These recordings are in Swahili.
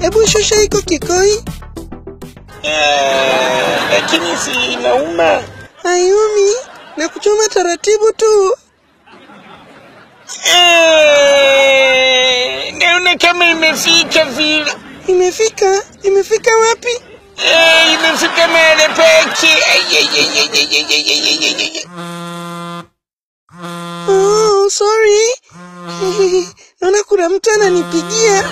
Hebu shusha iko kikoi. Eh, lakini si inauma. Hayumi, na kuchoma taratibu tu. Eh, naona kama imefika vile. Imefika? Imefika wapi? Eh, imefika mahali pake. Ai, ai, ai, ai, ai, ai, ai, ai, ai, ai, ai. Oh, sorry. Naona kuna mtu ananipigia.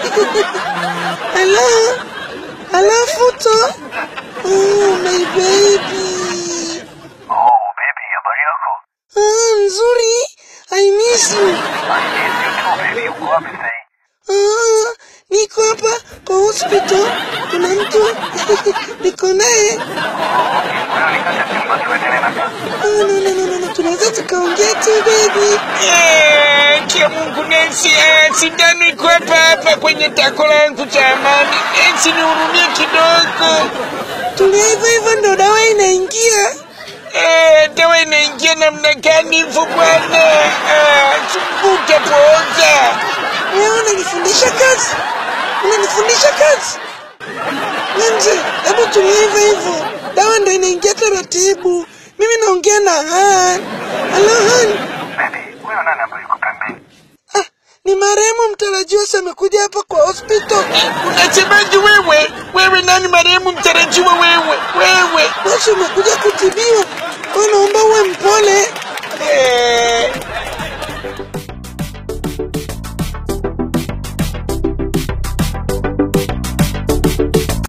Hello? Hello, Futo? Oh, my baby. Oh, baby, habari yako? Ah, nzuri. I miss you. I miss you too, baby. Uko wapi sasa? Ah, niko hapa kwa hospital. Kuna mtu niko naye. Wewe nikata chumba tuendelee na kazi. Ah, no, no, no, no, no. Tunaweza tukaongea tu baby. Eh, kia Mungu Nancy, eh, sindano iko hapa hapa kwenye tako langu jamani. Nancy, nihurumie kidogo. Tulia hivyo hivyo ndo dawa inaingia. Eh, dawa inaingia namna gani hivyo bwana? Ah, chumbuka poza. Wewe unanifundisha kazi? Unanifundisha kazi? Nje, hebu tulia hivyo hivyo. Dawa ndo inaingia taratibu. Mimi naongea na Han. Hello Han. Baby, huyo nani ambaye yuko pembeni? Ah, ni marehemu mtarajiwa si amekuja hapa kwa hospital. Unasemaje wewe? Wewe nani marehemu mtarajiwa wewe? Wewe. Basi umekuja kutibiwa. Kwa naomba uwe mpole.